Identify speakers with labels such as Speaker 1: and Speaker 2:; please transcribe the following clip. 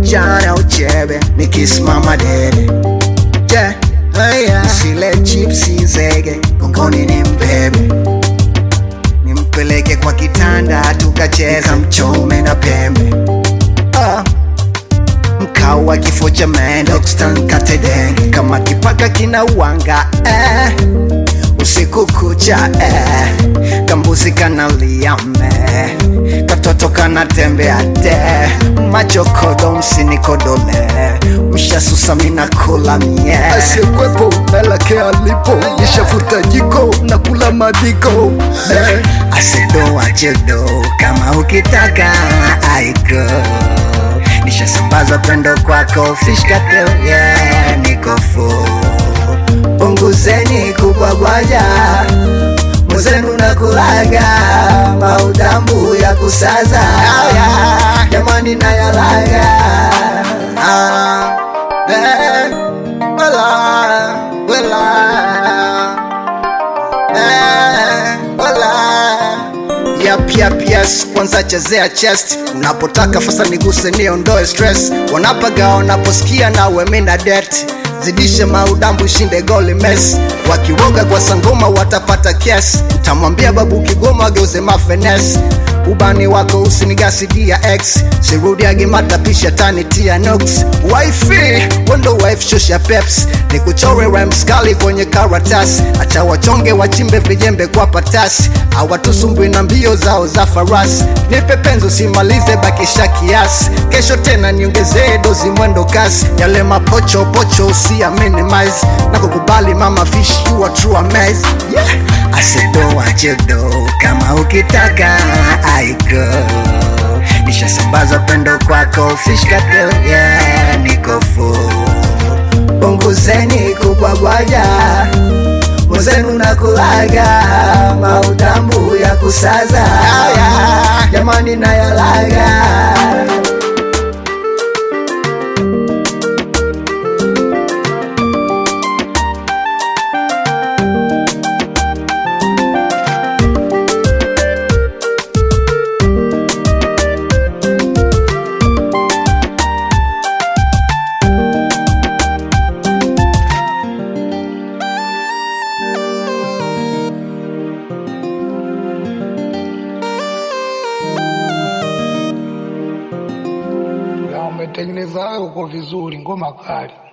Speaker 1: vijana uchebe nikisimama dede je sile chipsi zege gongoni ni mbebe nimpeleke kwa kitanda tukacheza mchome na pembe ah. mkao wa kifo cha mende katedenge kama kipaka kina uwanga eh. usiku kucha eh. kambuzi kanalia me katoto kanatembea te machokodo msinikodole mshasusa minakula mie
Speaker 2: asiyekwepo nalake alipo nishafuta jiko na kula madiko eh.
Speaker 1: asedoa jedo kama ukitaka aiko nishasambaza pendo kwako fishkatel yeah, nikofu punguzeni kubwabwaja mwenzenu nakulaga maudambu ya kusaza jamani nayalaga ah, eh, wala, wala. Eh, wala. Yap, yap, yes kwanza chezea chest unapotaka fasa niguse niondoe stress wanapaga wanaposikia nawe mina det zidishe maudambu shinde goli mes wakiwoga kwa sangoma watapata kes utamwambia babu kigoma geuze mafenes ubani wako usinigasi dia x sirudiage matapisha tani tia nox wifi wendo wife shosha peps ni kuchore ramskali kwenye karatasi acha wachonge wachimbe vijembe kwa patasi awatusumbwi na mbio zao za farasi nipe penzo simalize bakisha kiasi kesho tena niongezee dozi mwendo kasi yale mapocho pocho usia minimize na kukubali mama fish you are true amaze yeah. asedoa jedo kama ukitaka aiko nishasambaza pendo kwako fishkatel yeah, nikofu punguzeni kubwabwaja mwenzenu nakulaga maudambu ya kusaza jamani nayalaga
Speaker 3: na umetengeneza wewe uko vizuri, ngoma kali.